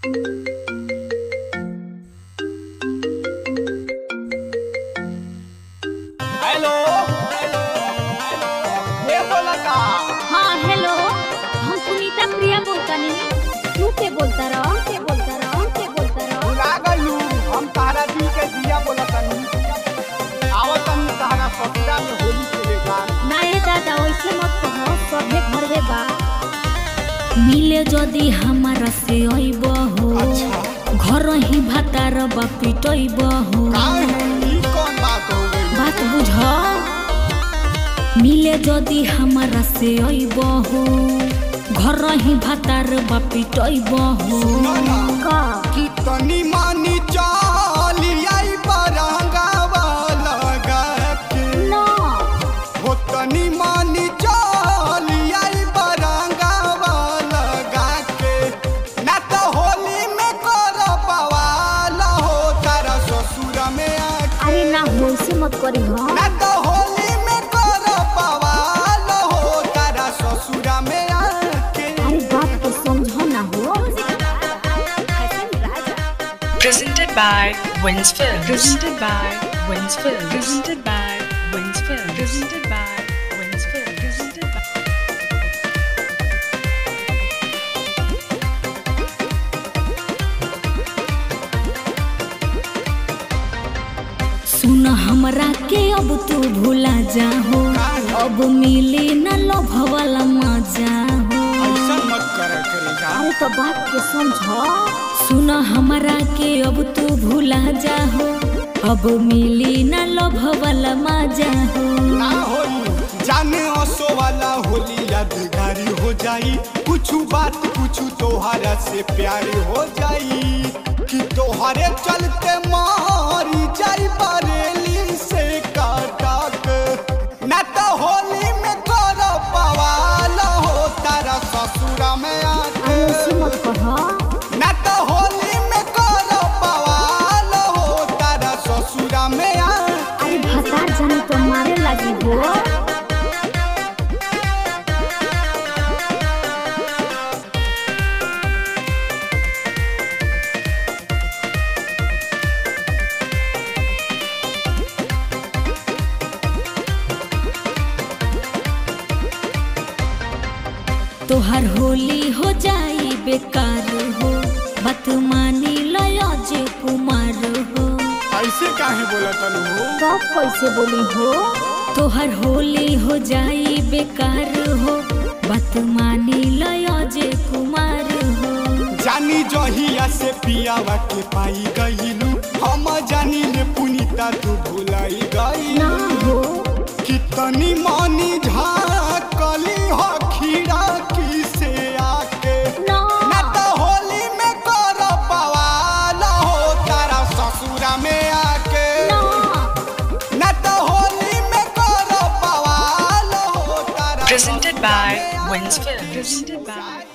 Hello ये बोला का हाँ हेलो हम सुनीता प्रिया बोलतानी तू के बोलता रहो के बोलता रहो के बोलता रहो भुला गइलू हम तारा दी के दिया बोला तनी आवत तनी तारा ससुरा में होली खेलेगा ना ये दादा वैसे मत कहो सभे घरवे बा मिले जदी हमारा से अइब हो अच्छा घर ही भातार बा पिटइब हो काहे ई कौन बात हो गई बात बुझ मिले जदी हमारा से अइब हो घर ही भातार बा पिटइब हो सुनो ना का कि तनी मानी चाली आई बरंगावा लगा के ना हो तनी मानी चाली आई बरंगावा लगा के ना तो होली में कर बवाल हो तारा ससुर में आके अरे ना हो से मत करी हो ना तो होली में कर बवाल हो तारा ससुर में आके अरे बात तो समझो ना हो Presented by Wins Films. Presented by Wins Films. Presented by Wins Films. Presented by Wins Films. Presented by सुन हमरा के अब तू भूला जाहो अब मिले न लोभ वाला मजा हो ऐसा मत करे करेगा अरे तो बात के समझो सुन हमरा के अब तू भूला जाहो अब मिली न लोभ वाला मजा हो ना होई जाने असो वाला होली यादगारी हो जाई कुछ बात कुछ तोहरा से प्यार हो जाई कि तोहरे चलते मारी जाई बरेली से काटक ना तो होली में कर पवाल हो तारा ससुरा में अरे ऐसे आके मत कहो ना तो होली में कर पवाल हो तारा ससुरा में आके अरे भतार जाने तो मारे लगी हो तोहर होली हो जाई बेकार हो बात मानी लया जे कुमार हो ऐसे काहे बोला तनु हो कब कैसे बोली हो तोहर होली हो जाई बेकार हो बात मानी लया जे कुमार हो जानी जहिया से पियावा के पाई गईलू हम जानी ले पुनीता तू भुलाई ना गई हो कितनी मानी झाकली हो खीरा की से आके ना ना तो होली में कर पवाल हो तारा ससुरा में आके ना ना तो होली में कर पवाल हो तारा Presented ससुरा by में Wins आके। Films. Presented by